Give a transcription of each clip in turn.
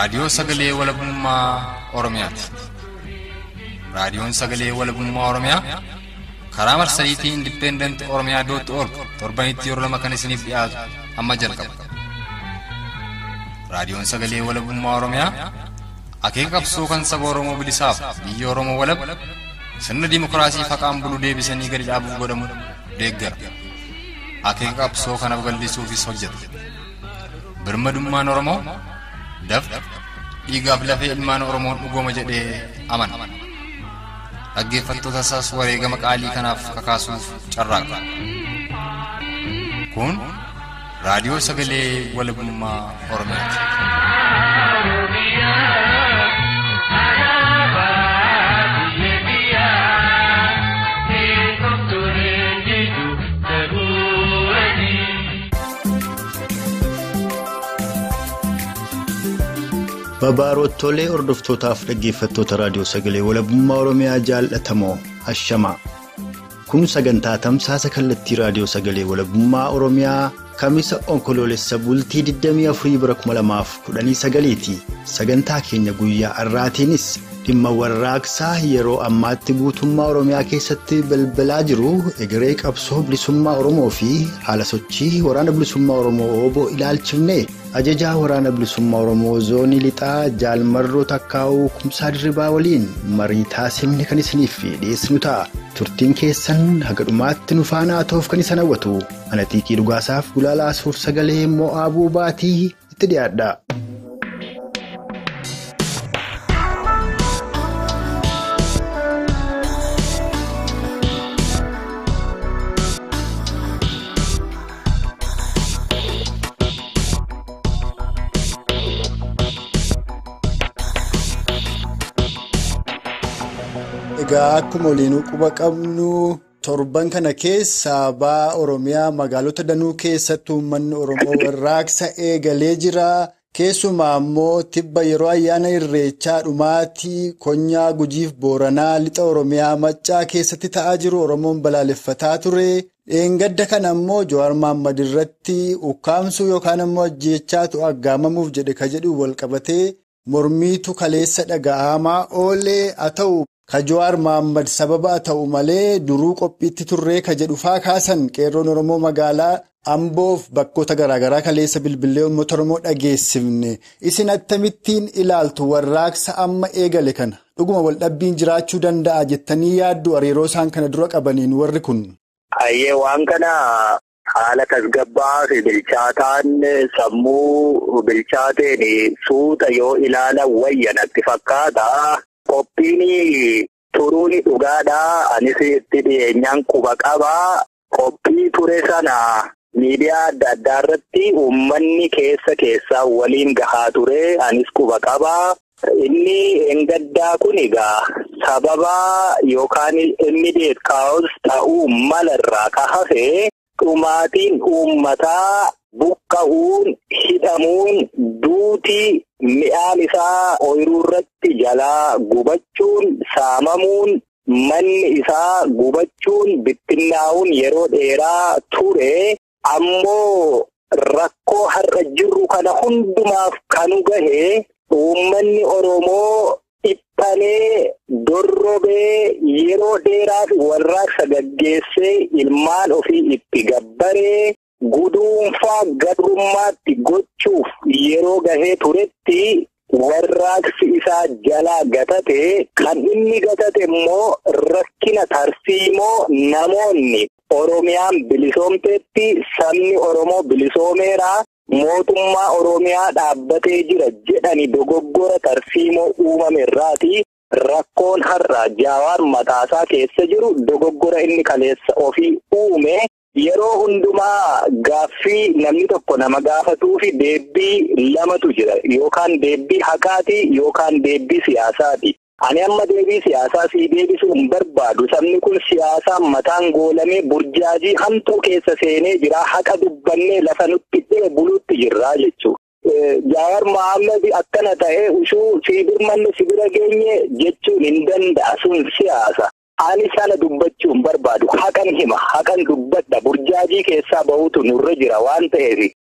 Raadiyoo Sagalee Walabummaa Oromiyaati. Raadiyoon Sagalee Walabummaa Oromiyaa karaa marsariitii Indipendent Oromiyaa dootti org torbanitti yeroo lama kan isiniif dhiyaatu amma jalqaba. Raadiyoon Sagalee Walabummaa Oromiyaa akeeka qabsoo kan saba Oromoo bilisaaf biyya Oromoo walab sirna dimokiraasii faqaan bulu deebisanii gadi dhaabuuf godhamu deeggara. Akeeka qabsoo kana babal'isuufis hojjeta. Birmadummaan Oromoo dafqa dhiigaaf lafee ilmaan Oromoon dhugooma jedhee amana. Dhaggeeffattoota isaas wareegama qaalii kanaaf kakaasuuf carraaqa. Kun raadiyoo sagalee walabummaa Oromiyaati. Babaaroottoolee hordoftootaaf dhaggeeffattoota raadiyoo sagalee walabummaa Oromiyaa jaallatamoo hashamaa. Kun sagantaa tamsaasa kallattii raadiyoo sagalee walabummaa Oromiyaa kamisa onkoloolessa bultii 24 bara 2019 ti. Sagantaa keenya guyyaa har'aatiinis dhimma warraaqsaa yeroo ammaatti guutummaa Oromiyaa keessatti balbalaa jiru egeree qabsoo bilisummaa Oromoo fi haala sochii waraana bilisummaa Oromoo ooboo ilaalchifne. ajajaa waraana bilisummaa oromoo zoonii lixaa jaalmarroo takkaa'uu kumsaa dirribaa waliin marii taasifne kan isiniif dhiyeessinu ta'a turtiin keessan haga dhumaatti nu faana ta'uuf kan isin hawwatu anatiiqii dhugaasaaf gulaalaa suur sagalee mo'aabuu baatii itti dhiyaadha. Egaa akkuma waliinuu quba qabnu torban kana keessa ba'aa Oromiyaa magaalota danuu keessatti uummanni Oromoo warraaqsa eegalee jira. Keessumaa immoo tibba yeroo ayyaana irreechaa dhumaatii konyaa gujiif booranaa lixa Oromiyaa maccaa keessatti ta'aa jiru Oromoon balaaleffataa ture. Dheengadda kana immoo Jawaar Mahaammad irratti ukkaamsuu yookaan immoo ajjeechaatu aggaamamuuf jedhe ka jedhu walqabatee mormiitu kaleessa dhaga'amaa oolee haa ta'u. Ka Jawaar Mahaammad sababa haa ta'u malee duruu qophiitti turree ka jedhu faa kaasan qeerroon Oromoo magaalaa Amboof bakkoota garaagaraa kaleessa bilbilee uummata Oromoo dhageessifne. Isin akkamittiin ilaaltu warraaqsa amma eegale kana dhuguma waldhabbiin jiraachuu danda'a jettanii yaaddu hariiroo isaan kana dura qabaniin warri kun. Hayyee waan kana haala tasgabbaa fi bilchaataan sammuu bilchaateen suuta yoo ilaalan wayya natti fakkaata. Qophiin turuun dhugaadhaa. Anis itti dhiyeenyaan quba qabaa. Qophii ture sana miidiyaa adda addaa irratti uummanni keessa keessaa waliin gahaa ture. Anis quba qabaa. Inni engaddaa kun egaa sababa yookaan immidiyeet kaa'us ta'uu malarraa ka hafe dhumaatiin uummataa buqqa'uun hidhamuun duutii. Mi'aan isaa ooyiruu irratti jalaa gubachuun saamamuun manni isaa gubachuun bittinnaa'uun yeroo dheeraa ture ammoo rakkoo har'a jirru kana hundumaaf kanu gahe uummanni Oromoo dhiphanee dorrobee yeroo dheeraaf warraaqsa gaggeessee ilmaan ofii itti gabbaree. Guduunfaa gadrummaatti gochuuf yeroo gahee turetti warraaqsi isaa jalaa gatate kan inni gatate immoo rakkina tarsiimoo namoonni Oromiyaan bilisoomteetti sabni Oromoo bilisoomeera mootummaa Oromiyaa dhaabbatee jira jedhani dogoggora tarsiimoo uumame irraati. Rakkoon har'a Jawaar mataasaa keessa jiru dogoggora inni kaleessa ofii uume. Yeroo hundumaa gaaffii namni tokko nama gaafatuu fi deebbii lamatu jira. Yookaan deebbii haqaati yookaan deebbii siyaasaati. Ani amma deebii siyaasaa sii deebisuu hin barbaadu. Sabni kun siyaasaan mataan goolamee burjaajii hamtuu keessa seenee jira. Haqa dubbannee lafa nutti dhee buluutti jirra jechuudha. Jawaar Mohaammed akkana ta'ee ushuu sii birmanne si bira geenye jechuun hin danda'a sun siyaasa. Ani sana dubbachuu hin barbaadu. Haqan hima. Haqan dubbadha. Burjaajii keessaa bahutu nurra jira waan ta'eef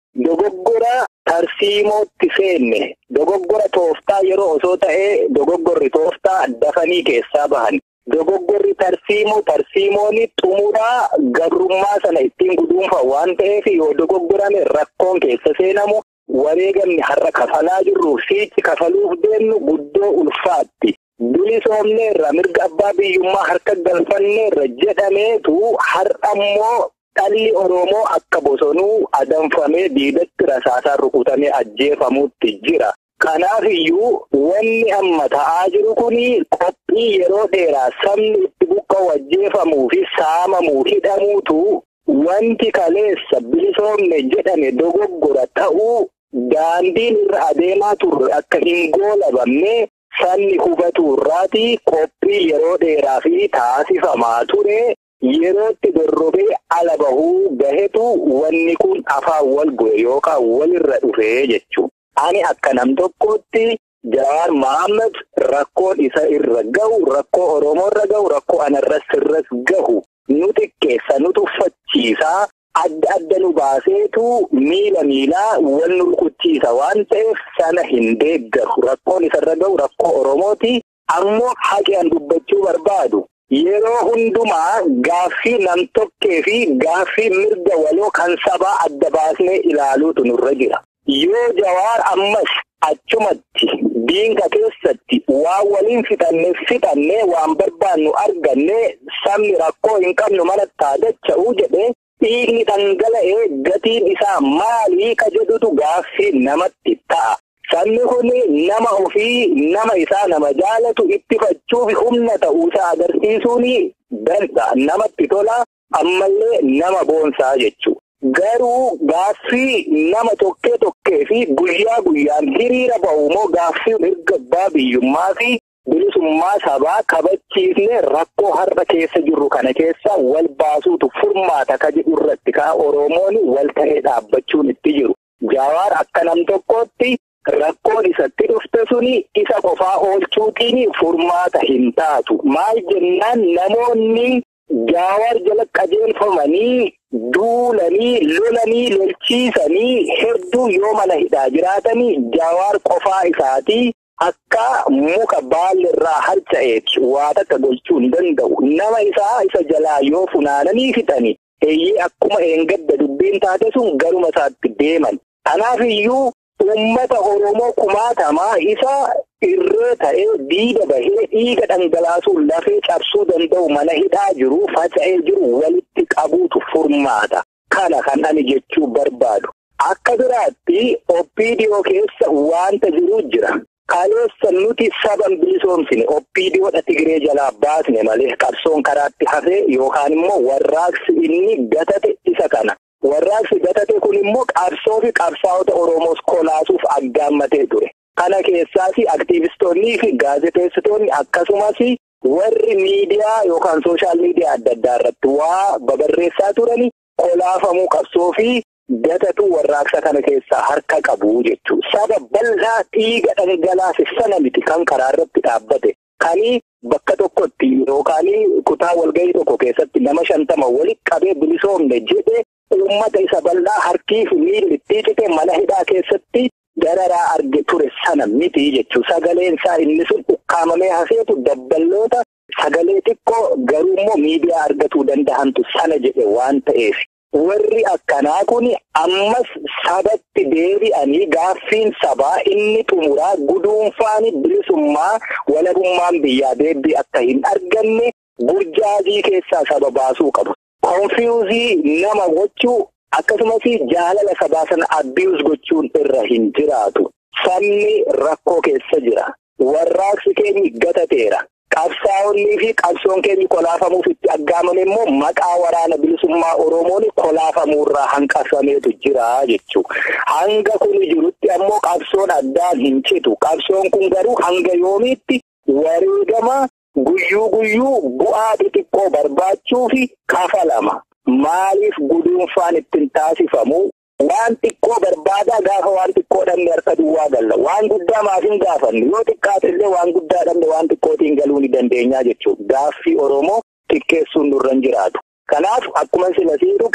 dogoggora tarsiimootti seenne dogoggora tooftaa yeroo osoo ta'ee dogoggorri tooftaa dafanii keessaa bahan. Dogoggorri tarsiimoo tarsiimoonni xumuraa gabrummaa sana ittiin guduunfa waan ta'eef yoo dogoggorame rakkoon keessa seenamu wareegamni har'a kafalaa jirruuf siichi kafaluuf deemnu guddoo ulfaatti. Bilisoomneerra mirga abbaa biyyummaa harka galfanneerra jedhameetu har'a immoo dhalli Oromoo akka bosonuu adamfamee diidatti rasaasaan rukutamee ajjeefamuutti jira. Kanaaf iyyuu wanni amma ta'aa jiru kuni qophii yeroo dheeraa sabni itti buqqa'u ajjeefamuu fi saamamuu hidhamuutu wanti kaleessa bilisoomne jedhame dogoggora ta'uu daandiin irra adeemaa turre akka hin goolabamne sabni hubatu irraati qophii yeroo dheeraa fi taasifamaa ture. Yerootti dorrobee ala bahuu gahetu wanni kun afaan wal goe yookaan walirra dhufee jechuudha. Ani akka nam tokkootti Jawaar Mohaammed rakkoon isa irra gahu rakkoo Oromoo irra gahu rakkoo anarras irras gahu nu xiqqeessa nu tuffachiisaa adda adda nu baaseetu miila miilaa wal nu rukuchiisa waan ta'eef sana hin deeggaru rakkoon isarra gahu rakkoo Oromooti ammoo haqaan dubbachuu barbaadu. Yeroo hundumaa gaaffii nam-tokkee fi gaaffii mirga waloo kan sabaa adda baasnee ilaaluutu nurra jira. Yoo jawaar ammas achumatti diinqa keessatti waan waliin fixannee fixannee waan barbaannu arganne sabni rakkoo hin qabnu manatti dacha'uu jedhee dhiigni dhangala'ee gatiin isaa maalii ka jedhutu gaaffii namatti ta'a. Sabni kun nama ofii nama isaa nama jaalatu ittifachuuf humna ta'uusaa agarsiisuun danda'a. Namatti tola ammallee nama boonsaa jechuudha. Garuu gaaffii nama tokkee tokkee fi guyyaa guyyaan hiriira ba'u immoo gaaffii mirga abbaa biyyummaa fi bilisummaa sabaa kabachiisnee rakkoo har'a keessa jirru kana keessa wal baasuutu furmaata ka jedhu irratti kaa Oromoon wal ta'ee dhaabbachuun itti jiru. Jawaar akka nam tokkootti. Rakkoon isatti dhufte suni isa qofaa oolchuutiin furmaata hin taatu. Maal jennaan namoonni jawaar jala qajeelfamanii duulanii lolanii lolchiisanii hedduu yoo mana hidhaa jiraatanii jawaar qofaa isaatii akka muka baallirraa harca'eeti waa takka gochuu hin danda'u. Nama isaa isa jalaa yoo funaananii fixani eeyyee akkuma eengadda dubbiin taate sun garuma isaatti deeman. Kanaaf iyyuu. Uummata Oromoo kumaatamaa isa irree ta'ee diida bahee dhiiga dhangalaasuun lafee cabsuu danda'u mana hidhaa jiru faca'ee jiru walitti qabuutu furmaata. Kana kan ani jechuu barbaadu. Akka biraatti oppiidiyoo keessa wanta jiru jira. Kaleessa nuti saban bilisoomsine oppiidiyoodha Tigiree jalaa baasne malee qabsoon karaatti hafee yookaan immoo warraaqsi inni gatate isa kana. Warraaqsi gatate kun immoo qabsoo fi qabsaa'ota Oromoos kolaasuuf aggaammatee ture. Kana keessaas aktiivistoonnii fi gaazexeessitoonni akkasumas warri miidiyaa yookaan sooshaal miidiyaa adda addaa irratti waa babarreessaa turani kolaafamuu qabsoo fi gatatu warraaqsa kana keessaa harka qabu jechuudha. Saba bal'aa dhiiga dhangalaase sana miti kan karaa irratti dhaabbate. Kani bakka tokkotti yookaan kutaa walgahii tokko keessatti nama shantama walitti qabee bilisoomne jedhee. Uummata isa bal'aa harkii fi miilli itti mana hidhaa keessatti dararaa arge ture sana miti jechuudha. Sagaleen isaa inni sun ukkaamamee hafeetu dabballoota sagalee xiqqoo garuu immoo miidiyaa argatuu danda'antu sana jedhe waan ta'eef. Warri akkanaa kun ammas sabatti deebi'anii gaaffiin sabaa inni xumuraa guduunfaan bilisummaa walabummaan biyyaa deebii akka hin arganne burjaajii keessaa saba baasuu qabu. Konfiyuuzii nama gochuu akkasumas jaalala sabaa sana abiyuus gochuun irra hin jiraatu. Sabni rakkoo keessa jira. Warraaqsi keenya gatateera. Qabsaa'onnii fi qabsoon keenya kolaafamuuf itti aggaamame immoo maqaa waraana bilisummaa Oromoon kolaafamuurraa hanqafameetu jira jechuudha. Hanga kun jirutti ammoo qabsoon addaan hin citu. Qabsoon kun garuu hanga yoomiitti wareegama guyyuu guyyuu bu'aa xixiqqoo barbaachuu fi kafalama. Maaliif guduunfaan ittiin taasifamu? Waan xiqqoo barbaadaa gaafa waan xiqqoo dhabne harka duwwaa galla. Waan guddaa maaf hin gaafanne yoo xiqqaatellee waan guddaa dhabne waan xiqqootiin galuu ni dandeenyaa jechuudha. Gaaffii Oromoo xiqqeessuun nurra hin jiraatu. Kanaaf akkuma sila sii dhuge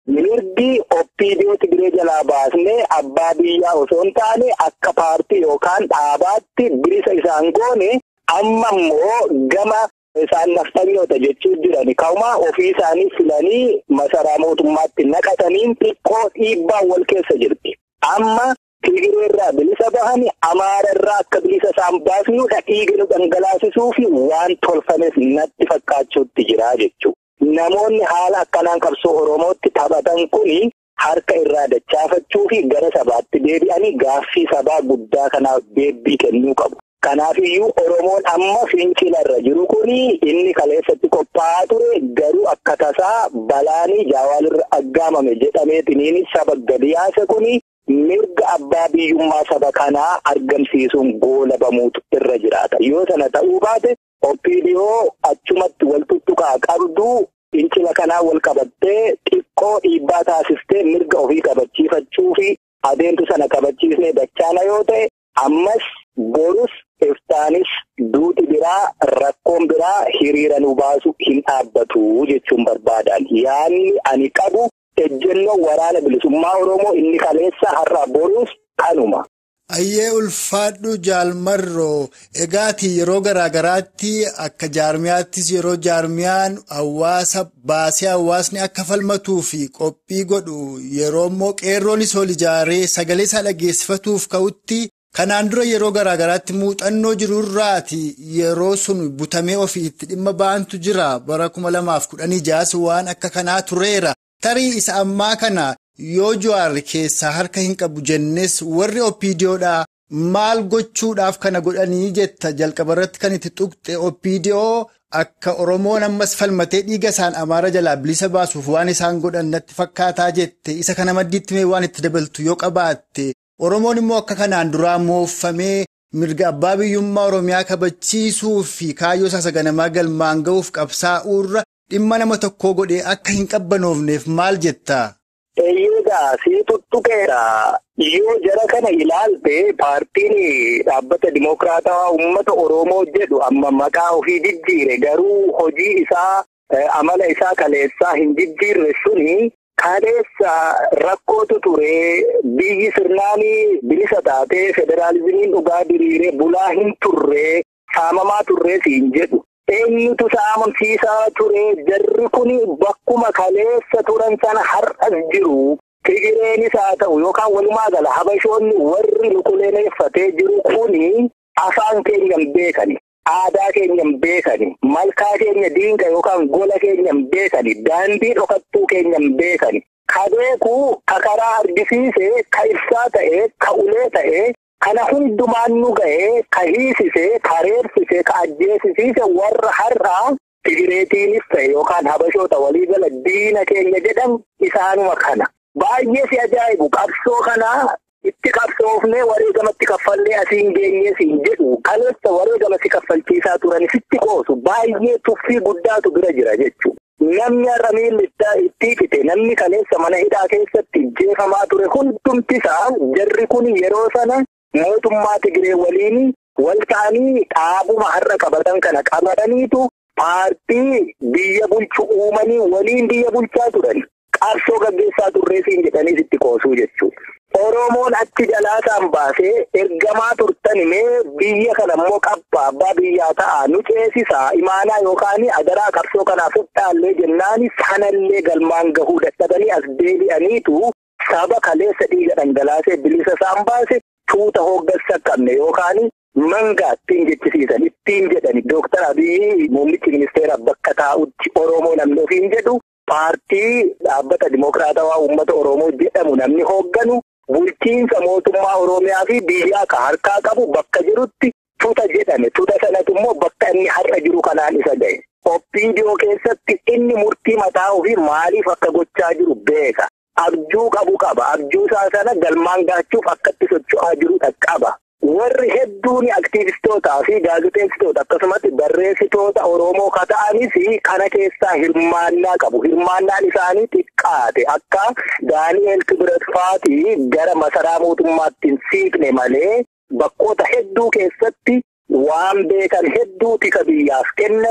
mirgi oppiidiyoo Tigiree jalaa baasnee abbaa biyyaa osoo hin taane akka paartii yookaan dhaabaatti bilisa isaan goone amma immoo gama isaan naftanyoota jechuu jiran ka'umaa ofii isaanii filanii masaraa mootummaatti naqataniin xiqqoo dhiibbaa wal keessa jirti. Amma Tigireerraa bilisa bahani Amaararraa akka bilisa isaan baasnu dhiiga nu dhangalaasisuu fi waan tolfames natti fakkaachuutti jira jechuudha. Namoonni haala akkanaan qabsoo Oromootti taphatan kuni harka irraa dachaafachuu fi gara sabaatti deebi'anii gaaffii sabaa guddaa kanaaf deebii kennuu qabu. Kanaafiyyuu Oromoon amma fincilarra jiru kuni inni kaleessatti qophaa'aa ture garuu akka tasaa balaanii jaawaalirra aggaamame jedhameetiniin saba gadi yaase kuni mirga abbaa biyyummaa saba kanaa argamsiisuun goolabamuutu irra jiraata. Yoo sana ta'uu baate Oppiidiyoo achumatti wal tuttuqaa qabdu fincila kanaa wal qabattee xiqqoo dhiibbaa taasistee mirga ofii qabachiifachuu fi adeemtu sana qabachiisnee dachaana yoo ta'e ammas borus iftaanis duuti biraa rakkoon biraa hiriira nu baasu hin dhaabbatu jechuun barbaadan yaanni ani qabu ejjennoo waraana bilisummaa oromoo inni kaleessa har'a borus kanuma. Ayyee ulfaadhu jaalmarroo egaati yeroo garaagaraatti akka jaarmiyaattis yeroo jaarmiyaan hawaasa baasee hawaasni akka falmatuu fi qophii godhu yeroo immoo qeerroonis ol ijaaree sagalee isaa dhageessifatuuf ka'utti kanaan dura yeroo garaagaraatti muuxannoo jirurraati yeroo sun butamee ofiitti dhimma ba'antu jira bara kuma lamaaf kudhanii jaas waan akka kanaa tureera tarii isa ammaa kana. Yoo Jawaar keessaa harka hin qabu jennes warri oppiidiyoodhaa maal gochuudhaaf kana godhanii jetta jalqaba irratti kan itti tuqxe oppiidiyoo akka Oromoon ammas falmatee dhiiga isaan amaara jalaa bilisa baasuuf waan isaan godhan natti fakkaataa jette isa kana maddiitti mee waan itti dabaltu yoo qabaatte Oromoon immoo akka kanaan duraa mooffamee mirga abbaa biyyummaa Oromiyaa kabachiisuu fi kaayyoo isaa saganamaa galmaan ga'uuf qabsaa'uurra dhimma nama tokkoo godhee akka hin qabbanoofneef maal jetta? Eeyyeedhaa sii tuttuqeera yoo jara kana ilaalte paartiin dhaabbata dimokiraatawaa uummata Oromoo jedhu amma maqaa ofii jijjiire garuu hojii isaa amala isaa kaleessaa hin jijjiirre suni kaleessa rakkootu ture biyyi sirnaanii bilisa taatee federaalizimiin dhugaa diriiree bulaa hin turre saamamaa turre siin jedhu. Eenyutu saamamsiisaa ture jarri kun bakkuma kaleessa turan sana har'as jiru. Tigireenis haa ta'u yookaan walumaa gala habashoonni warri lukuleeffatee jiru kuni afaan keenya hin beekani. Aadaa keenya hin beekani. Malkaa keenya diinqa yookaan gola keenya hin beekani. Daandii dhokattuu keenya hin beekani. Ka beeku ka karaa argisiise ka ibsaa ta'ee ka ulee ta'ee. Kana hundumaan nu ga'ee ka hiisisee, ka reersisee, ka ajjeesisiise warra har'aa Tigireetiinis ta'e yookaan habashoota waliigala diina keenya jedhan isaanuma kana. Baay'ee si ajaa'ibu qabsoo kanaa itti qabsoofnee wareegamatti kaffallee asiin geenyee siin jedhu kaleessa wareegama si kaffalchiisaa turan sitti qoosu baay'ee tuffii guddaatu bira jira jechuudha. Namni har'a miilli itti hidhite namni kaleessa mana hidhaa keessatti jeefamaa ture hundumtisaa jarri kun yeroo sana. Mootummaa Tigiree waliin wal ta'anii dhaabuma har'a qabatan kana qabataniitu paartii biyya bulchu uumanii waliin biyya bulchaa turan. Qabsoo gaggeessaa turreesiin jedhanii itti qoosuu jechuudha. Oromoon achi jalaasaan baasee ergamaa turtan mee biyya kana immoo qabba abbaa biyyaa ta'a nu ceesisaa imaanaa yookaan adaraa qabsoo kanaaf fudhaallee jennaan sanallee galmaan gahuu dadhabanii as deebi'aniitu saba kaleessa dhiiga dhangalaasee bilisa isaan baase. Tuuta hooggansa qabne yookaan mangaa ittiin jechisiisan ittiin jedhani Dooktar Abiyyi muummichi ministeera bakka taa'utti Oromoo namni ofiin jedhu paartii dhaabbata dimokiraatawaa uummata Oromoo jedhamu namni hoogganu bulchiinsa mootummaa Oromiyaa fi biyyaa ka harkaa qabu bakka jirutti tuuta jedhame tuuta sanatu immoo bakka inni har'a jiru kanaan isa ga'e. Oppiidiyoo keessatti inni murtii mataa ofii maaliif akka gochaa jiru beeka. Abjuu qabu qaba. Abjuu isaa sana galmaan gaachuuf akkatti socho'aa jiru qaba. Warri hedduun aktiivistootaa fi gaazexeessitoota akkasumas barreessitoota Oromoo ka ta'anis kana keessaa hirmaannaa qabu. Hirmaannaan isaanii xiqqaate akka Daani'eel Kibiret fa'aatii gara masaraa mootummaatti hin siiqne malee bakkoota hedduu keessatti waan beekan hedduu tika biyyaaf kennanii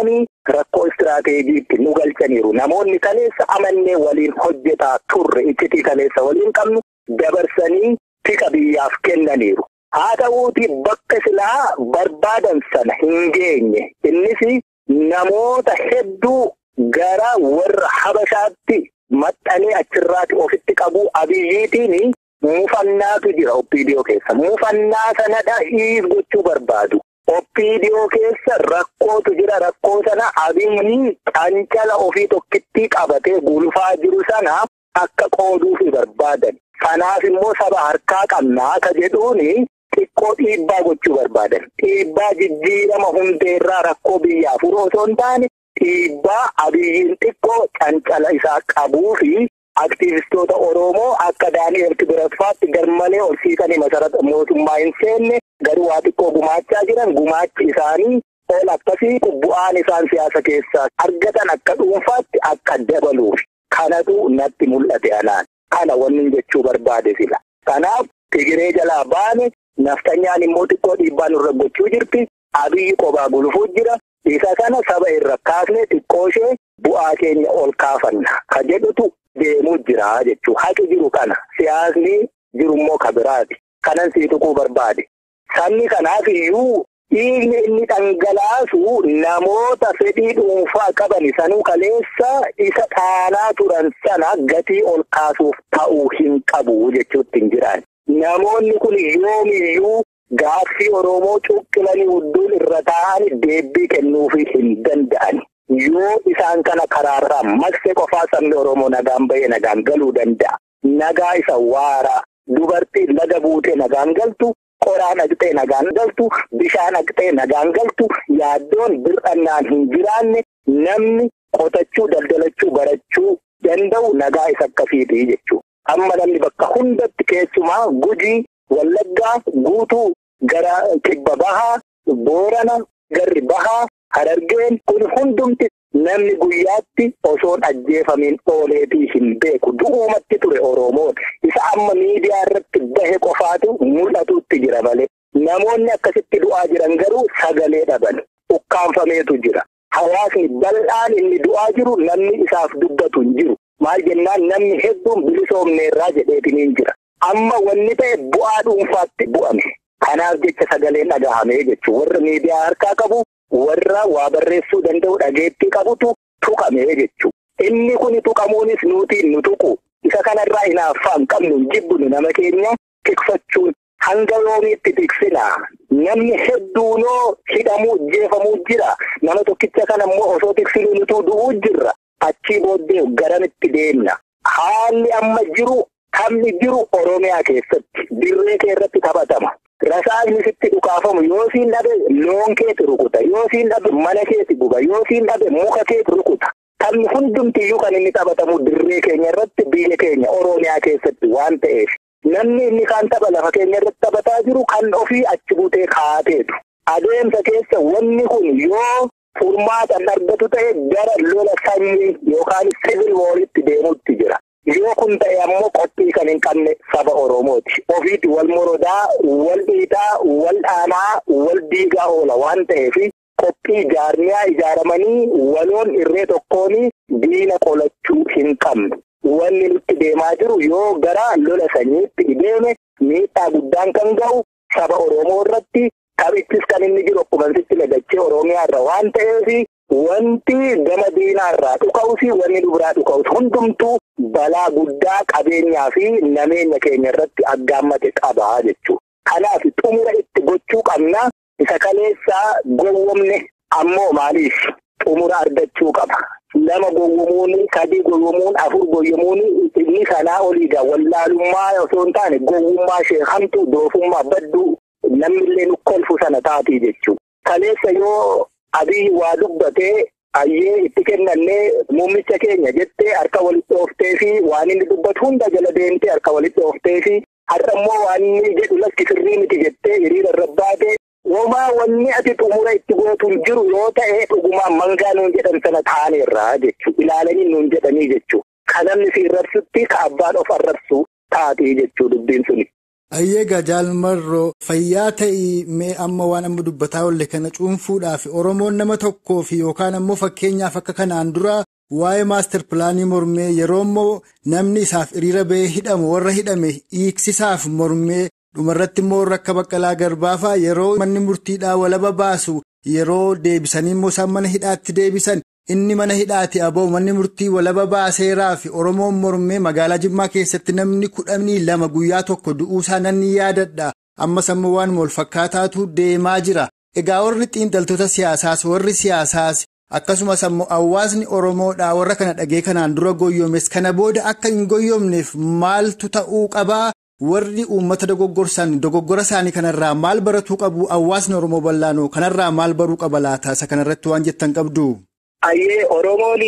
rakkoo istiraateejiitti nu galchaniiru. Namoonni kaleessa amannee waliin hojjetaa turre iccitii kaleessa waliin qabnu dabarsanii tika biyyaaf kennaniiru. Haa ta'uuti bakka silaa barbaadan sana hin geenye. Innis namoota hedduu gara warra habashaatti maxxanee achirraati ofitti qabu abiyyiitiin muufannaatu jira oppiidiyoo keessa. Muufannaa sanadha hiis gochuu barbaadu. Oppiidiyoo keessa rakkootu jira. Rakkoo sana abiyyi cancala ofii tokkittii qabatee gulfaa jiru sana akka qooduufi barbaadan. Kanaaf immoo saba harkaa qabnaa ka jedhuuni xiqqoo dhiibbaa gochuu barbaadan. Dhiibbaa jijjiirama hundeerraa rakkoo biyyaa furuu osoo hin taane dhiibbaa abiyyiin xiqqoo cancala isaa qabuu fi aktiivistoota Oromoo akka Daani'el Kibirasfaatti garmalee ol siqanii masarata mootummaa hin seenne garuu waa xiqqoo gumaachaa jiran gumaachi isaanii ol akkasii bu'aan isaan siyaasa keessaa argatan akka dhuunfaatti akka dabaluuf kanatu natti mul'ate anaan. Kana wanni jechuu barbaade sila. Kanaaf Tigiree jalaa baane naftanyaan immoo xiqqoo dhiibbaa nurra gochuu jirti. Abiyyi qobaa gulufuu jira. Isa kana saba irra kaasne xiqqoo ishee bu'aa keenya ol kaafanna. Ka jedhutu deemuu jira jechuu haqi jiru kana. Siyaasni jirummoo ka biraati. Kanan sii tuquu barbaade. Sabni kanaaf iyyuu dhiigni inni dhangalaasu namoota fedhii dhuunfaa qaban sanuu kaleessa isa dhaanaa turan sana gatii ol kaasuuf ta'uu hin qabu jechuutti hin jiran. Namoonni kun yoomiyyuu gaaffii Oromoo cuqqilanii hudduun irra taa'anii deebii kennuufii hin danda'an. Yoo isaan kana karaarraa maqse qofaa sabni Oromoo nagaan bahee nagaan galuu danda'a. Nagaa isa waaraa dubartiin laga buutee nagaan galtu. Qoraan haqxee nagaan galtu bishaan haqxee nagaan galtu yaaddoon bir'annaan hin jiraanne namni qotachuu daldalachuu barachuu danda'u nagaa isa akkasiiti jechuudha. Amma namni bakka hundatti keessumaa gujii wallaggaa guutuu gara kibba bahaa boorana garri bahaa harargeen kun hundumti namni guyyaatti osoon ajjeefamiin ooleetii hin beeku du'uumatti ture Oromoon isa amma miidiyaa irratti bahe qofaatu mul'atutti jira malee namoonni akkasitti du'aa jiran garuu sagalee dhaban ukkaanfameetu jira hawaasni bal'aan inni du'aa jiru namni isaaf dubbatu hin jiru maal jennaan namni hedduun bilisoomneerraa jedheetiniin jira amma wanni ta'e bu'aa dhuunfaatti bu'ame kanaaf jecha sagaleen dhagahamee jechuun warra miidiyaa harkaa qabu. warra waa barreessuu danda'u dhageettii qabutu tuqamee jechuudha. Inni kun tuqamuunis nutiin nu tuqu. Isa kanarraa hinaaffaan qabnu jibbinu nama keenya tikfachuun hanga yoomiitti tiksina. Namni hedduunoo hidhamuu jeefamuu jira. Nama tokkicha kana immoo osoo tiksinuu nutuu du'uu jirra. Achii booddee garamitti deemna. Haalli amma jiru taphni jiru Oromiyaa keessatti dirree kee irratti taphatama. Rasaasni sitti dhukaafamu yoo siin dhabe loon keeti rukuta yoo siin dhabe mana keeti guba yoo siin dhabe muka keeti rukuta taphni hundumtiyyuu kan inni taphatamu dirree keenya irratti biyya keenya Oromiyaa keessatti waan ta'eef namni inni kaan tapha lafa keenya irratti taphataa jiru kan ofii achi butee kaateetu adeemsa keessa wanni kun yoo furmaatan argatu ta'e gara lola sanyii yookaan sivil wooritti deemuutti jira. Yoo kun ta'e ammoo qophii kan hin qabne saba Oromooti. Ofiiti wal morodaa, wal dhiitaa, wal dhaanaa, wal diigaa oola waan ta'eef qophii jaarmiyaa ijaaramanii waloon irree tokkoon diina qolachuu hin qabne. Wanni nutti deemaa jiru yoo gara lola sanyiitti deeme miidhaa guddaan kan ga'u saba Oromoo irratti taphichis kan inni jiru akkuma sitti dagachee Oromiyaa irra waan ta'eef wanti gama diinaa irraa dhuka'us wanni dubiraa dhuka'us hundumtuu balaa guddaa qabeenyaa fi nameenya keenya irratti aggaammate qabaa jechuudha. Kanaaf xumura itti gochuu qabna isa kaleessaa gowwomne ammoo maaliif xumura argachuu qaba. Lama gowwomuun sadii gowwomuun afur gowwomuun inni sanaa oliidha wallaalummaa osoo hin taane gowwummaa sheekamtu doofummaa badduu namnillee nu kolfu sana taatii jechuudha. Kaleessa yoo Abiyyi waa dubbatee ayyee itti kennannee muummicha keenya jettee harka walitti ooftee fi waan inni dubbatu hunda jala deemtee harka walitti ooftee fi har'a immoo waan inni jedhu lakki sirrii miti jettee hiriira irra baatee Womaa wanni ati xumura itti gootuun jiru yoo ta'e dhugumaan mangaa nuun jedhan sana taaneerraa jechuudha. Ilaalanii nuun jedhanii jechuudha. Kan namni si arrabsutti ka abbaan of arrabsu taatee jechuudha dubbiin suni. Ayyeegaa jaalmarroo fayyaa ta'ii mee amma waan amma dubbataa oolle kana cuunfuudhaaf Oromoon nama tokkoof yookaan ammoo fakkeenyaaf akka kanaan dura waa'ee maastar pilaanii mormee yeroo immoo namni isaaf hiriira ba'ee hidhamu warra hidhame hiiksisaaf mormee dhumarratti immoo warra akka baqqalaa garbaafaa yeroo manni murtiidhaa walaba baasu yeroo deebisanii immoo isaan mana hidhaatti deebisan. Inni mana hidhaati aboo manni murtii walaba baaseeraa fi Oromoon mormee magaalaa Jimmaa keessatti namni kudhanii lama guyyaa tokko du'uusaa nan yaadadha. Ammas ammoo waan wal fakkaataatu deemaa jira. Egaa warri xiinxaltoota siyaasaas warri siyaasaas akkasumas ammoo hawaasni Oromoodhaa warra kana dhagee kanaan dura goyyoomes kana booda akka hin goyyoomneef maaltu ta'uu qabaa? Warri uummata dogoggorsan dogoggora isaanii kanarraa maal baratuu qabu? Hawaasni Oromoo bal'aanoo kanarraa maal baruu qaba laata? Isa kanarratti waan jettan qabdu? Ayyee Oromoon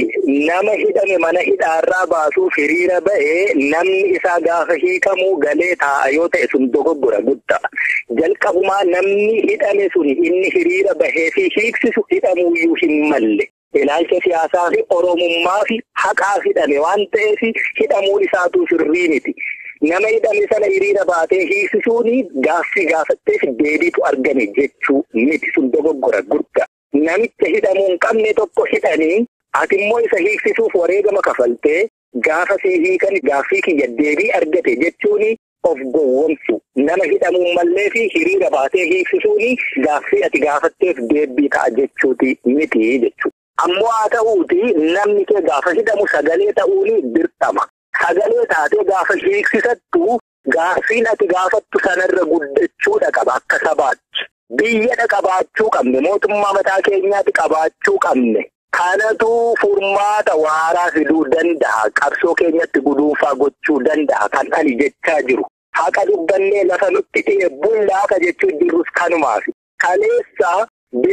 nama hidhame mana hidhaarraa baasuuf hiriira ba'ee namni isaa gaafa hiikamuu galee taa'a yoo ta'e sun dogoggora guddaa. Jalqabumaa namni hidhame sun inni hiriira bahee fi hiiksisu hidhamuuyyuu hin malle. Ilaalcha siyaasaa fi Oromummaa fi haqaaf hidhame waan ta'eef hidhamuun isaatu sirrii miti. Nama hidhame sana hiriira baatee hiiksisuun gaaffii gaafatteef deebiitu argame jechuu miti sun dogoggora guddaa. Namicha hidhamuu hin qabne tokko hidhanii ati immoo isa hiiksisuuf wareegama kafaltee gaafa sii hiikan gaaffii kiyya deebii argate jechuun of gowwomsu. Nama hidhamuu mallee fi hiriira baatee hiiksisuun gaaffii ati gaafatteef deebii ta'a jechuuti miti jechuudha. Ammoo haa ta'uuti namni kee gaafa hidhamu sagalee ta'uun dirqama. Sagalee taatee gaafa hiiksisattu gaaffiin ati gaafattu sanarra guddachuudha qaba akka sabaatti. Biyyadha qabaachuu qabne mootummaa mataa keenyaatti qabaachuu qabne kanatu furmaata waaraa fiduu danda'a qabsoo keenyatti guduunfaa gochuu danda'a kan ani jechaa jiru haqa dubbannee lafa nutti dhi'e bullaafa jechuun jirrus kanumaaf kaleessa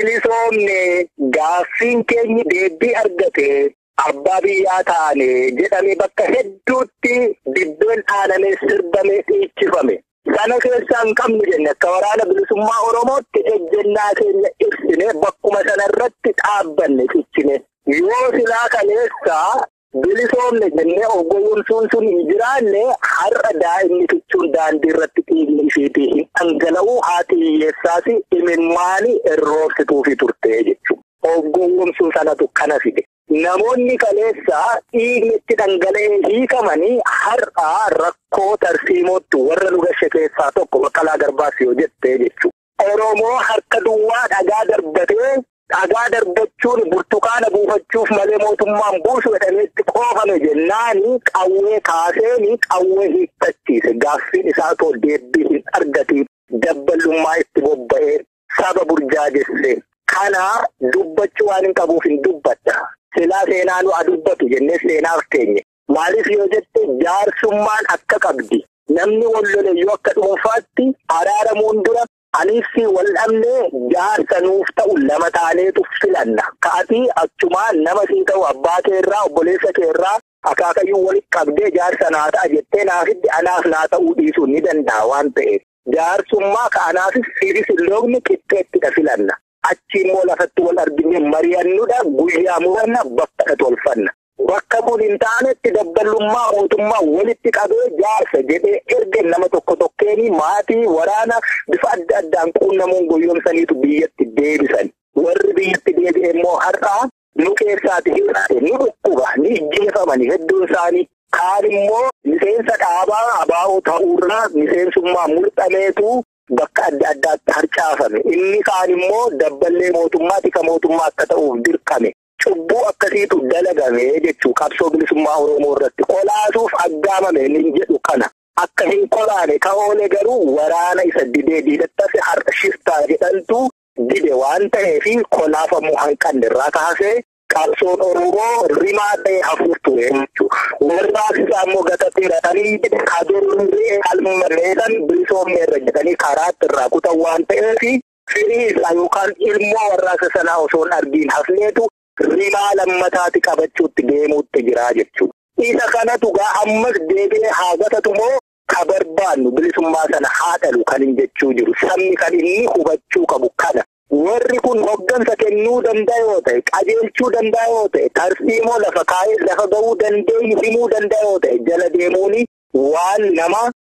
bilisoomne gaaffiin keenyi deebii argate abbaa biyyaa taane jedhame bakka hedduutti dibbeen dhaanamee sirbamee dhiichifame. Sana keessaa hin qabnu jenne akka waraana bilisummaa Oromootti ejjennaa keenya ibsine bakkuma sanarratti dhaabbanne cichine. Yoo silaa kaleessaa bilisoomne jennee of gowwomsuun sun hin jiraanne har'a daa'imni fichuun daandii irratti dhiigni isheetii hin dhangala'uu haati hiyyeessaas imimmaanii irroobsituufi turte jechuudha. Of gowwomsuu sanatu kana fide. Namoonni kaleessaa dhiigni itti dhangala'ee hiikamanii har'aa rakkoo tarsiimootti warra nu gashe keessaa tokko baqqalaa garbaas yoo jettee jechuudha. Oromoo harka duwwaa dhagaa darbatee dhagaa darbachuun burtukaana buufachuuf malee mootummaan buusu jedhameetti qoofame jennaani qawwee kaaseeni qawwee hiikkachiise gaaffiin isaa too deebbii hin argatiin dabballummaa itti bobba'ee saba burjaajesse. Kana dubbachuu waan hin qabuuf hin dubbadha. Silaa seenaa nu dubbatu jennee seenaaf keenye. Maaliif yoo jette jaarsummaan akka qabdi. Namni wal lole yoo akka dhuunfaatti araaramuun dura anis wal dhabnee jaarsa nuuf ta'u lama taaneetu filanna. Ka'atii achumaa nama sii ta'u abbaa keerraa obboleessa keerraa akaakayyuu walitti qabdee jaarsa naa ta'a jettee naafiddi anaaf naa ta'uu dhiisuun ni danda'a waan ta'eef. Jaarsummaa ka'anaafis siifis hin loogni qixxeettidha filanna. Achi immoo lafatti wal argine mari'annudha guyyaa muranna bakka tolfanna. Bakka kun hin taanetti dabballummaa mootummaa walitti qabee jaarsa jedhee erga nama tokko tokkeeni maatii waraana bifa adda addaan quunnamuun goyoomsaniitu biyyatti deebisan. Warri biyyatti deebi'e immoo har'aa nu keessaati hir'ate ni dhukkuba ni ijjeefamani hedduun isaanii. Kaan immoo miseensa dhaabaa abaa'oo ta'uurraa miseensummaa mul'ameetu bakka adda addaatti harcaafame. Inni kaan immoo dabballee mootummaa tika mootummaa akka ta'uuf dirqame. Cubbuu akkasiitu dalagame jechuu qabsoo bilisummaa Oromoo irratti qolaasuuf aggaamame inni jedhu kana. Akka hin qolaane ka'oole garuu waraana isa didee diidattase har'a shiftaa jedhantu dide waan ta'eef qolaafamuu hanqanne irraa kaasee qabsoon Oromoo rimaa ta'e hafuuf ture jechuudha. Warraas isaa immoo gatatti hidhatanii kadoorri qalmalleessan bilisoomne irra jedhanii karaatti irraa kutan waan ta'eef firii isaa yookaan ilmoo warraasa sanaa osoo hin argiin hafneetu rimaa lammataati qabachuutti deemuutti jira jechuudha. Isa kanatu gaa ammas deebi'ee haa gatatu moo ka barbaannu bilisummaa sana haa dhalu kan hin jechuu jiru. Sabni kan inni hubachuu qabu kana. Warri kun hoggansa kennuu danda'a yoo ta'e, qajeelchuu danda'a yoo ta'e, tarsiimoo lafa kaa'ee lafa ga'uu dandeenyu himuu danda'a yoo ta'e, jala deemuuni waan nama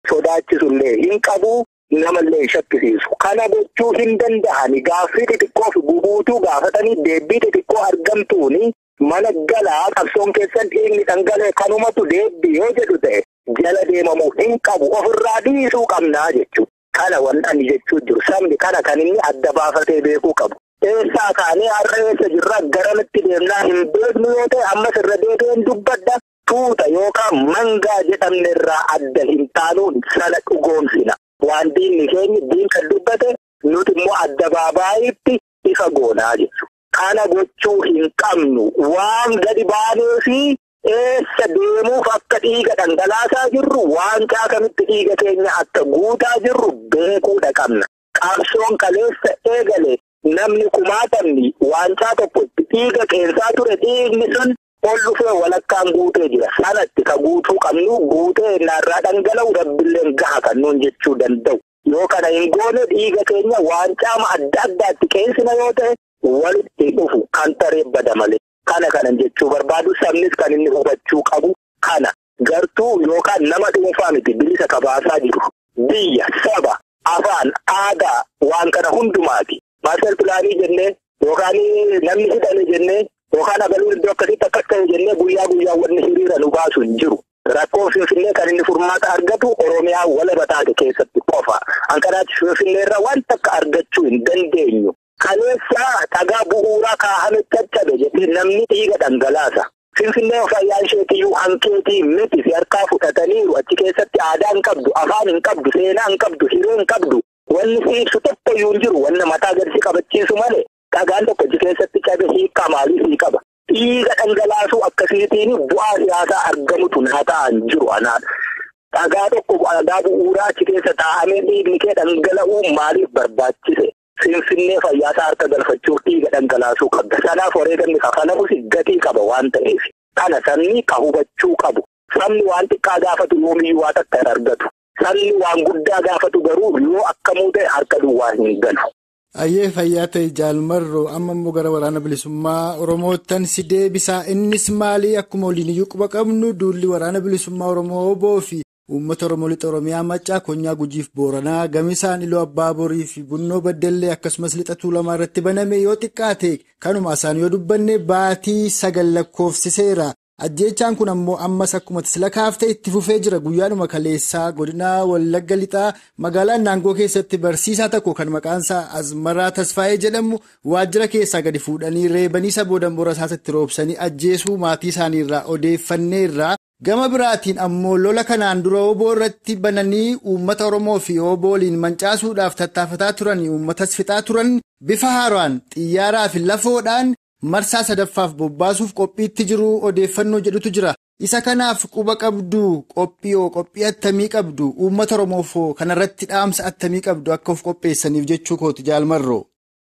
sodaachisullee hin qabu namallee hin shakkisiisu. Kana gochuu hin danda'ani gaaffii xixiqqoo fi gubuutuu gaafatanii deebii xixiqqoo argamtuuni mana galaa qabsoon keessan dhiigni dhangalee kanumatu deebii yoo jedhu ta'e jala deemamuu hin qabu ofirraa dhiisuu qabnaa jechuudha. Kana wanti jechuu jiru sabni kana kan inni adda baafatee beekuu qabu. Eessaa kaanee har'a eessa jirra garamitti deemnaa hin beeknu yoo ta'e ammas irra deebi'een dubbadda tuuta yookaan mangaa jedhamne irraa adda hin taanuun sana dhugoomsina. Waan diinni keenya diin kan dubbate nuti immoo adda baabaayitti ifa goonaa jechuudha. Kana gochuu hin qabnu waan gadi baanee fi eessa deemuuf akka dhiiga dhangalaasaa jirru waan caakamitti dhiiga keenya akka guutaa jirru beekuudha qabna. Qabsoon kaleessa eegale namni kumaatamni waancaa tokkotti dhiiga qeensaa ture dhiigni sun ol dhufee walakkaan guutee jira. Sanatti ka guutuu qabnu guutee narraa dhangala'u rabbilleen gaha kan nuun jechuu danda'u. Yoo kana hin goone dhiiga keenya waancaama adda addaatti qeensina yoo ta'e walitti dhufu kan tareebbada malee. Kana kanan jechuu barbaadu sabnis kan inni hubachuu qabu kana gartuu yookaan nama dhuunfaa miti bilisa kabaasaa jiru biyya saba afaan aadaa waan kana hundumaati maaster pilaanii jennee yookaan namni hidhame jennee yookaan abaluun iddoo akkasitti akkas ta'e jennee guyyaa guyyaa wanni hiriira nu baasu hin jiru. Rakkoo Finfinnee kan inni furmaata argatu Oromiyaa walaba taate keessatti qofa. Hankanaatti Finfinnee irraa wanta akka argachuu hin dandeenyu. Kaleessa dhagaa bu'uuraa kaa'ame caccabe jedhee namni dhiiga dhangalaasa. Finfinnee fayyaan isheetiyyuu hankeetii miti si harkaa fudhataniiru achi keessatti aadaa hin qabdu, afaan hin qabdu, seenaa hin qabdu, hiree hin qabdu. Wanni si ibsu tokko iyyuu hin jiru. Wanna mataa gadi si qabachiisu malee dhagaan tokko achi keessatti cabe hiikaa maalii sii qaba. Dhiiga dhangalaasuu akkasiitiin bu'aa siyaasaa argamutu naa ta'an jiru anaan. Dhagaa tokko dhagaa bu'uuraa achi keessa taa'amee dhiigni kee dhangala'uu maaliif barbaachise? Finfinnee fayyaasaa harka galfachuuf dhiiga dhangalaasuu qabda. Sanaaf wareegamni kafalamus gatii qaba waan ta'eef. Kana sabni ka hubachuu qabu. Sabni waan xiqqaa gaafatu yoomiyyuu waa takka hin argatu. Sabni waan guddaa gaafatu garuu yoo akkamuu ta'e harka duwwaa hin galu. Ayyee fayyaa ta'e jaalmarroo amma immoo gara waraana bilisummaa Oromoottan si deebisaa innis maalii akkuma waliin iyyuu quba qabnu duulli waraana bilisummaa Oromoo oboo fi uummata Oromoo lixa Oromiyaa Maccaa Konyaa Gujiif Booranaa Gamisaan Iloo Abbaa Borii fi Bunnoo Baddellee akkasumas lixa Tuulamaa irratti baname yoo xiqqaate kanuma isaan yoo dubbanne baatii sagal lakkoofsiseera. Ajjeechaan kun ammoo ammas akkuma tisla kaaftee itti fufee jira guyyaadhuma kaleessaa godina Wallagga Lixaa magaalaa Naangoo keessatti barsiisaa tokko kan maqaansaa Azmaraa Tasfaayee jedhamu waajjira keessaa gadi fuudhanii reebanii isa boodan bora isaatti roobsanii ajjeesuu maatii isaaniirraa odeeffanneerraa gama biraatiin ammoo lola kanaan dura oboo irratti bananii uummata Oromoo fi oboo waliin mancaasuudhaaf tattaafataa turan uummatas fixaa turan bifa haaraan xiyyaaraa fi lafoodhaan. marsaa sadaffaaf bobbaasuuf qophiitti jiru odeeffannoo jedhutu jira isa kanaaf quba qabdu qophiyoo qophii attamii qabdu uummata oromoofoo kanarratti dhaamsa attamii qabdu akka of qopheessaniif jechuu kooti jaalmarroo.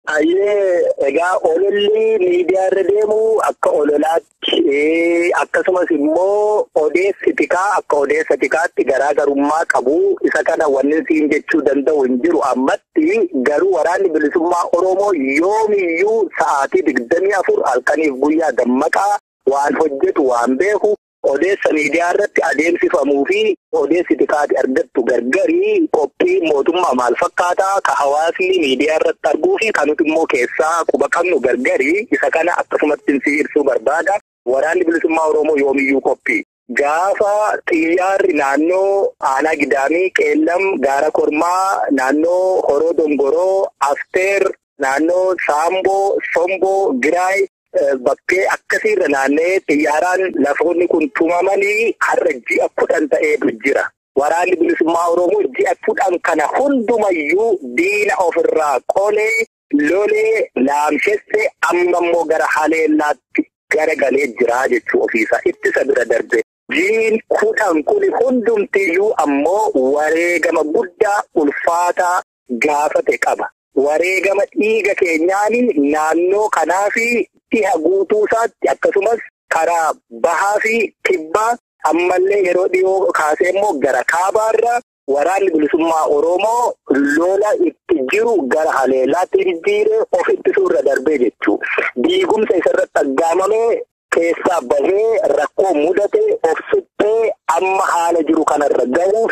Ayyee egaa ololli miidiyaa irra deemu akka ololaatti akkasumas immoo odeessi tikaa akka odeessa tikaatti garaagarummaa qabu isa kana wanni siin jechuu danda'u hin jiru ammatti garuu waraanni bilisummaa Oromoo yoomiyyuu sa'aatii digdamii afur halkaniif guyyaa dammaqaa waan hojjetu waan beeku odeessa miidiyaa irratti adeemsifamuu fi odeessi tikaati argattu gargarii qophii mootummaa maal fakkaataa ka hawaasni miidiyaa irratti arguu fi kanuti immoo keessaa quba qabnu gargarii isa kana akkasumatti si ibsuu barbaada. Waraanni bilisummaa Oromoo yoomiyyuu qophii. Gaafa xiyyaarri naannoo aanaa gidaamii qeellam gaara kormaa naannoo horoo dongoroo afteer naannoo saamboo somboo giraay bakkee akkasiirra naanna'ee xiyyaaraan lafoonni kun tumamanii har'a ji'a kudhan ta'eetu jira. Waraanni bilisummaa Oromoo ji'a kudhan kana hundumayyuu diina ofirraa qolee lolee laamshessee amma immoo gara haleellaatti gara galee jira jechuu ofiisaa ittisa bira darbe. Jiin kudhan kun hundumtiyyuu ammoo wareegama guddaa ulfaataa gaafate qaba. Wareegama dhiiga keenyaanii naannoo kanaa fi dhiha guutuu isaatti akkasumas karaa bahaa fi kibbaa ammallee yeroo dhiyoo kaasee immoo gara kaabaarra waraanni bilisummaa Oromoo lola itti jiru gara haleellaatti jijjiiree of ittisuurra darbee jechuudha. Diigumsa isarratti aggaamamee keessaa bahee rakkoo mudate of suphee amma haala jiru kanarra gahuu fi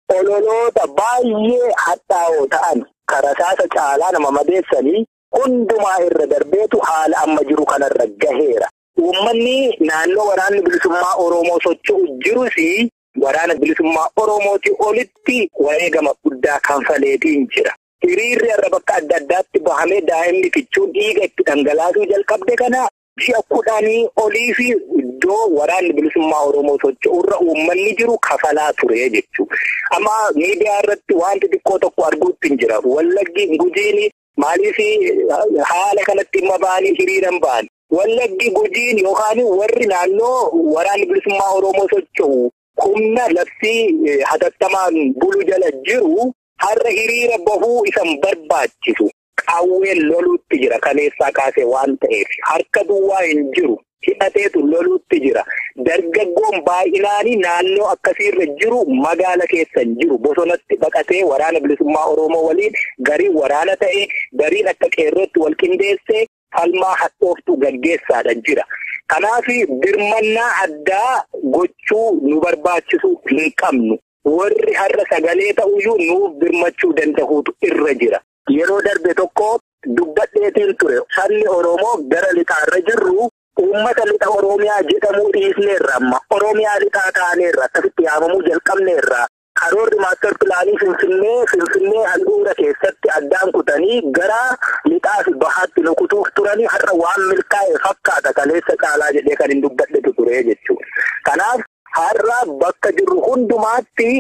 ololoota baay'ee hadhaa'oo ta'an karasaasa caalaa nama madeessanii hundumaa irra darbeetu haala amma jiru kanarra gaheera. Uummanni naannoo waraanni bilisummaa Oromoo socho'u jirus waraana bilisummaa Oromootii olitti wareegama guddaa kanfaleetiin jira. Hiriirri irra bakka adda addaatti bahamee daa'imni fichuun dhiiga itti dhangalaasuu jalqabde kana ji'a kudhanii olii fi iddoo waraanni bilisummaa Oromoo socho'urra uummanni jiru kafalaa ture jechuudha. Amma miidiyaa irratti wanti xiqqoo tokko arguutti hin jira. Wallaggi gujiin maaliif haala kanatti dhimma ba'anii hiriiran ba'an? Wallaggi gujiin yookaan warri naannoo waraanni bilisummaa Oromoo socho'u humna labsii hatattamaan bulu jala jiru har'a hiriira bahuu isan barbaachisu. Qawween loluutti jira kaleessaa kaasee waan ta'eef harka duwwaa hin jiru hidhateetu loluutti jira dargaggoon baay'inaanii naannoo akkasiirra jiru magaala keessa hin jiru bosonatti baqatee waraana bilisummaa oromoo waliin gariin waraana ta'e gariin akka qeerrootti wal qindeessee falmaa hadhooftu gaggeessaadha jira. Kanaaf birmannaa addaa gochuu nu barbaachisu hin qabnu. Warri har'a sagalee ta'uyyuu nuuf birmachuu danda'uutu irra jira. Yeroo darbe tokko dubbadheetiin ture sabni Oromoo gara lixaarra jirru uummata lixa Oromiyaa jedhamuu dhiisneerra amma Oromiyaa lixaa taaneerra akkasitti yaamamuu jalqabneerra. Karoorri maastar pilaanii Finfinnee Finfinnee handhuura keessatti addaan kutanii gara lixaa fi bahaatti nukutuuf turanii har'a waan milkaa'e fakkaata kaleessa caalaa jedhee kan hin dubbadhetu ture jechuudha. Kanaaf har'a bakka jirru hundumaatti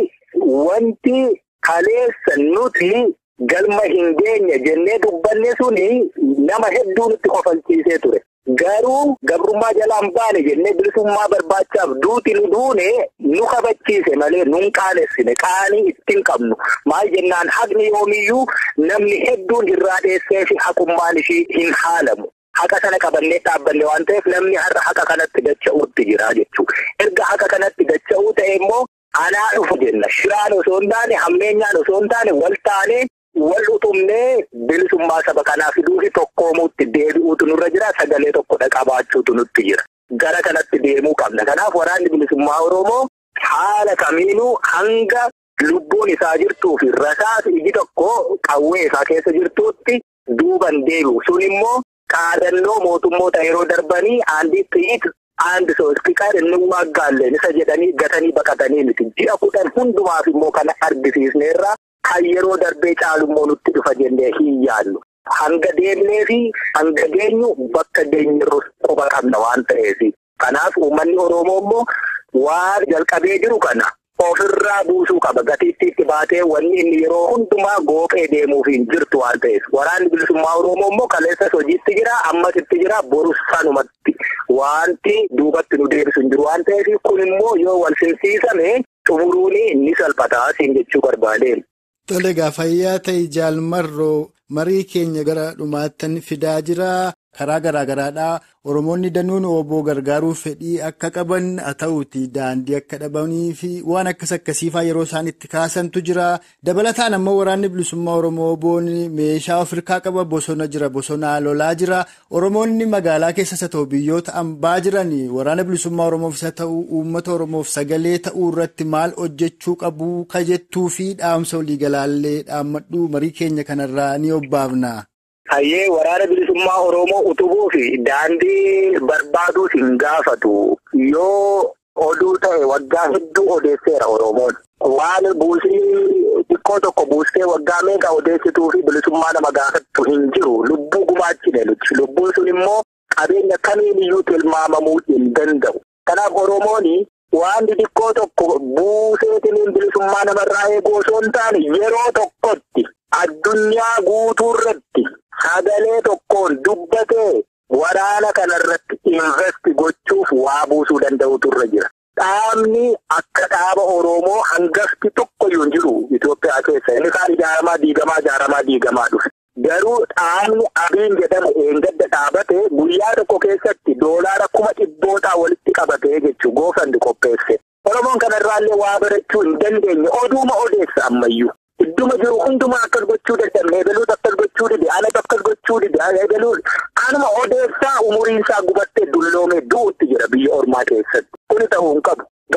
wanti kaleessa nuti galma hin geenye jennee dubbanne suni nama hedduu nutti kofalchiisee ture. Garuu gabrummaa jalaan baane jennee bilisummaa barbaachaaf duuti nu duune nu kabachiise malee nun qaanessine qaanii ittiin qabnu maal jennaan haqni yoomiyyuu namni hedduun irraa dheessee fi haqummaan ishii hin haalamu. Haqa sana qabannee dhaabbanne waan ta'eef namni har'a haqa kanatti dacha'uutti jira jechuudha. Erga haqa kanatti dacha'uu ta'e immoo anaa dhufu jenna. Shiraan osoo hin taane hammeenyaan osoo hin taane wal taanee wal utumnee bilisummaa saba kanaa fiduu fi tokkoomuutti deebi'uutu nurra jira sagalee tokkodha qabaachuutu nutti jira gara kanatti deemuu qabna kanaaf waraanni bilisummaa oromoo haala kamiinuu hanga lubbuun isaa jirtuu fi rasaas iji tokko qawwee isaa keessa jirtuutti duuban deebi'u sun immoo qaadannoo mootummoota yeroo darbanii aandii xiyyit aandi soostiqaa ennummaa gaalleen isa jedhanii gatanii baqatanii miti ji'a kudhan hundumaaf immoo kana argisiisneerra kan yeroo darbee caalummoo nutti dhufa jennee hin yaadnu. Hanga deemnee fi hanga geenyu bakka geenyirru quba qabna waan ta'eef. Kanaaf uummanni Oromoo immoo waan jalqabee jiru kana ofirraa buusuu qaba. Gatiittiitti baatee wanni inni yeroo hundumaa goophee deemuuf hin jirtu waan ta'eef. Waraanni bilisummaa Oromoo immoo kaleessas hojiitti jira, ammas itti jira, borus sanumatti. Wanti duubatti nu deebisu hin jiru waan ta'eef kun immoo yoo wal simsiisame xumuruun ni salphataa siin jechuu barbaadeen. Tole egaa fayyaa ta'e jaalmarroo marii keenya gara dhumaattan fidaa jira. Karaa garaa garaadhaa Oromoonni danuun oboo gargaaruu fedhii akka qaban haa ta'uuti daandii akka dhabanii fi waan akkas akkasiifaa yeroo isaan itti kaasantu jira. Dabalataan ammoo waraanni bilisummaa Oromoo oboon meeshaa of hirkaa qaba bosona jira bosonaa lolaa jira. Oromoonni magaalaa keessas haa ta'u biyyoota ambaa jiran waraana bilisummaa Oromoof haa ta'u uummata Oromoof sagalee ta'uu irratti maal hojjechuu qabu kajettuu fi dhaamsa waliigalaallee dhaammadhu marii keenya kanarraa ni obbaafna. Hayyee waraana bilisummaa Oromoo utubuu fi daandii barbaaduus hin gaafatu. Yoo oduu ta'e waggaa hedduu odeesseera Oromoon. Waan buusii xiqqoo tokko buustee waggaa meeqa odeessituu fi bilisummaa nama gaafattu hin jiru. Lubbuu gumaachine nuti. Lubbuun sun immoo qabeenya kamiin iyyuu tilmaamamuu hin danda'u. Kanaaf Oromoon waan xiqqoo tokko buuseetiniin bilisummaa namarraa eeguu osoo hin taane yeroo tokkotti addunyaa guutuu irratti. Sagalee tokkoon dubbatee waraana kanarratti investi gochuuf waa buusuu danda'utu irra jira. Dhaabni akka dhaaba Oromoo hangafti tokkoyyuu hin jiru Itoophiyaa keessa. Inni kaan ijaaramaa diigamaa ijaaramaa diigamaa dhufe. Garuu dhaabni abiin jedhamu eengadda dhaabate guyyaa tokko keessatti doolaara kuma dhibbootaa walitti qabatee jechuu goofandi qopheesse. Oromoon kanarraallee waa barachuu hin dandeenye oduuma odeessa ammayyuu. Idduma jiru hundumaa akkas gochuu dadhabne eegaluutu akkas gochuu dide anatu akkas gochuu dide eegaluun anuma odeessaa umuriin isaa gubattee dulloomee du'utti jira biyya ormaa keessatti kuni ta'uu hin qabu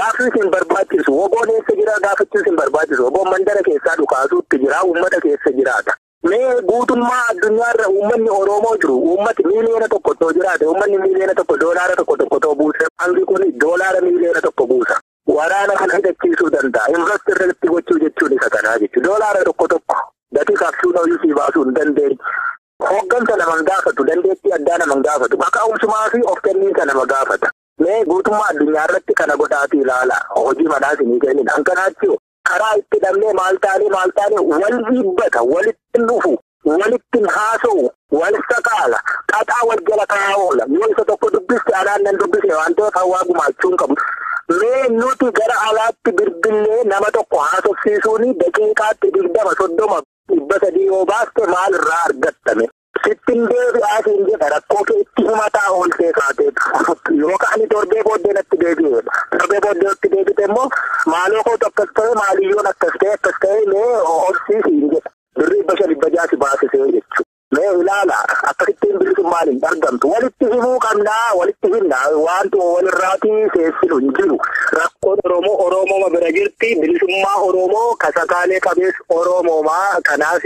Gaaffii isin barbaachisu woboon eessa jira gaafachuu isin barbaachisu woboon mandara keessaa dhukaasuutti jira uummata keessa jiraata. Mee guutummaa addunyaarra uummanni Oromoo jiru uummati miiliyoona tokko too jiraate uummanni miiliyoona tokko doolaara tokko tokko too buuse hangi kun doolaara miiliyoona tokko buusa. Waraana kana hidhachiisuu danda'a. Investirratti gochuu jechuun isa kanaa jechuudha. Doolaara tokko tokko gatii kaffaluu nooyisii baasuu hin dandeenye. Hooggansa naman gaafatu dandeettii addaa naman gaafatu maqaa'umsumaa fi of kenniinsa nama gaafata. Mee guutummaa addunyaa irratti kana godhaati ilaala. Hojii manaas hin kennin. Hankanaachuu karaa itti dhabnee maal taanee maal taanee wal dhiibbata, walitti dhufu, walitti haasa'u, wal saqaala, xaxaa wal jala kaa'aa oola. Yoo isa tokko dubbiste anaan nan dubbisne waan ta'eef hawaa gumaachuu hin qabu. Mee nuti gara alaatti bilbilee nama tokko haasofsiisuun daqiiqaatti digdama soddoma dhibba sadii yoo baaste maal irraa argattame? Sittin deebi'aa siin jedha rakkoo kee itti himataa ooltee kaateetu yookaan torbee booddee natti deebi'eedha. Torbee booddee natti deebite immoo maaloo kootu akkas ta'e maaliyyoon akkas ta'e akkas ta'e mee horsiisiin jedha. Birrii dhibba shan dhibba jaasi baasisee jechuudha. Mee ilaala akkasittiin bilisummaan hin argamtu. Walitti himuu qabnaa walitti himna wanti walirraatii seessinu hin jiru. Rakkoon Oromoo Oromooma bira jirti. Bilisummaa Oromoo kasakaalee qabees Oromoomaa kanaaf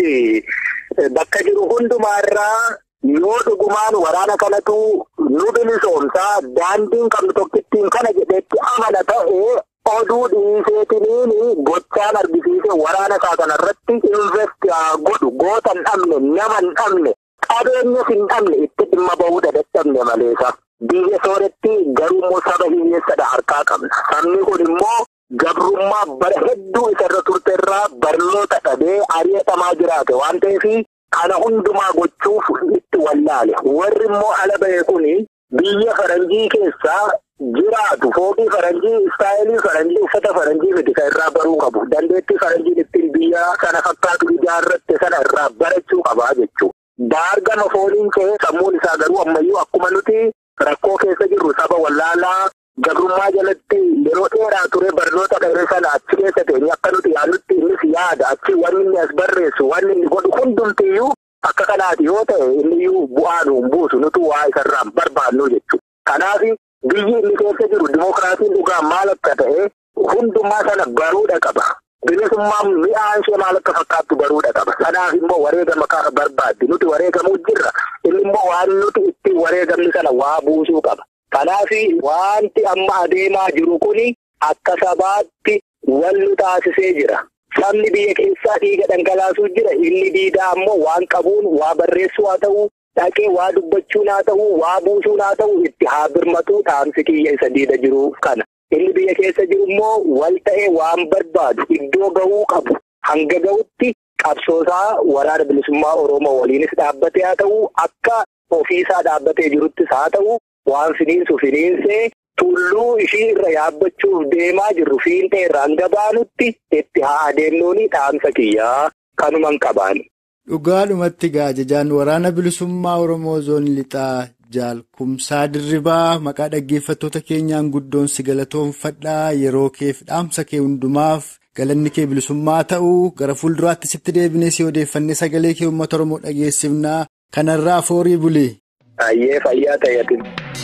bakka jiru hundumaarraa yoo dhugumaan waraana kanatu nu bilisoomsaa daandiin qabnu tokkittiin kana jedheetti amana ta'ee oduu dhiiseetiniin gochaan argisiise waraana isaa kanarratti invest godhu goota hin dhabne nama hin dhabne qabeenyas hin dhabne itti dhimma bahuu dadhabne maleessa. Biyya sooretti garuu saba hiyyeessadha harkaa qabna. Sabni kun immoo gabrummaa bara hedduu isarra turteerraa barnoota dhabee ari'atamaa jiraate waan ta'eef kana hundumaa gochuuf itti wallaale. Warri immoo ala ba'e kuni biyya faranjii keessaa jiraatu fooqii faranjii istaayilii faranjii uffata faranjii fiti kan irraa baruu qabu. Dandeettii faranjiin ittiin biyya sana fakkaatu ijaarratte sana irraa barachuu qabaa jechuudha. Baargama fooliin ka'ee sammuun isaa garuu ammayyuu akkuma nuti rakkoo keessa jirru saba wallaalaa gabrummaa jalatti yeroo dheeraa ture barnoota dheeree sana achi keessa teenye akka nuti yaadnutti innis yaada achi wanni inni as barreessu wanni inni godhu hundumtiyyuu akka kanaati yoo ta'e inniyyuu bu'aa nu hin buusu nutu waa isarraan barbaannu jechuudha. Kanaaf biyyi inni keessa jiru dimookiraasiin dhugaan maal akka ta'e hundumaa sana baruudha qaba. Bilisummaan mi'aan ishee maal akka fakkaattu baruudha qaba. Kanaaf immoo wareegama kana barbaaddi. Nuti wareegamuu jirra. Inni immoo waan nuti ittiin wareegamni sana waa buusuu qaba. Kanaaf wanti amma adeemaa jiru kuni akka sabaatti wal nu taasisee jira. Sabni biyya keessaa dhiiga dhangalaasuu jira. Inni diidaa ammoo waan qabuun waa barreessuu haa ta'u, dhaqee waa dubbachuun haa ta'u, waa buusuun haa ta'u itti haa birmatu taa'amsi kiyya isa diida jiru kana. Inni biyya keessa jiru immoo wal ta'ee waan barbaadu iddoo gahuu qabu hanga gahutti qabsoosaa waraana bilisummaa Oromoo waliinis dhaabbatee haa ta'u akka ofiisaa dhaabbatee jiruttis haa ta'u waan finiinsu finiinsee tulluu ishii irra yaabbachuuf deemaa jirru fiintee irra hanga baanutti itti haa adeemnuuni dhaamsa kiyyaa kanuman qabaan. Dhugaadhumatti gaajajaan waraana bilisummaa Oromoo zoon lixaa jaalkumsaa dirribaa maqaa dhaggeeffattoota keenyaan guddoon si galatoonfadhaa yeroo keef dhaamsa kee hundumaaf galanni kee bilisummaa ta'uu gara fuulduraatti sitti deebinee si odeeffannee sagalee kee uummata Oromoo dhageessifnaa kanarraa foorii bulee. Ayyee fayyaa ta'eetin.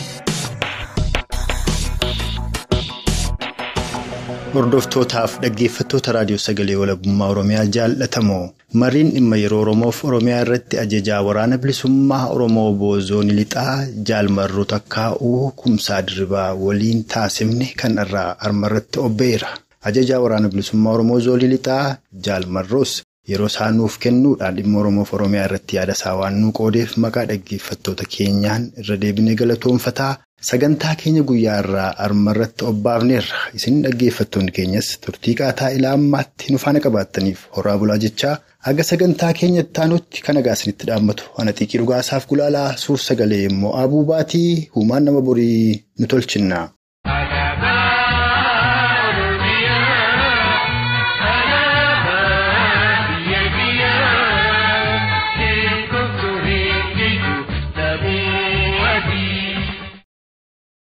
Hordoftootaaf dhaggeeffattoota raadiyoo sagalee walabummaa Oromiyaa jaallatamoo mariin dhimma yeroo Oromoof Oromiyaa irratti ajajaa waraana bilisummaa Oromoo boozoon lixaa jaalmarroo takkaa'uu kumsaa dirribaa waliin taasifne kan irraa armarratti obbeera. Ajajaa waraana bilisummaa Oromoo zoonii lixaa jaalmarroos yeroo isaan nuuf kennuudhaan dhimma Oromoof Oromiyaa irratti yaada isaa waan nuu qoodeef maqaa dhaggeeffattoota keenyaan irra deebinee galatoonfataa. Sagantaa keenya guyyaa irraa armarratti obbaafneerra isin dhaggeeffattoonni keenyas turtii qaataa ilaa ammaatti nu faana qabaattaniif horaa bulaa jechaa aga sagantaa keenya itti aanutti kan nagaa isinitti dhaammatu ana xiiqii dhugaasaaf gulaalaa suur sagalee immoo abuu baatii huumaan nama borii nu tolchinna.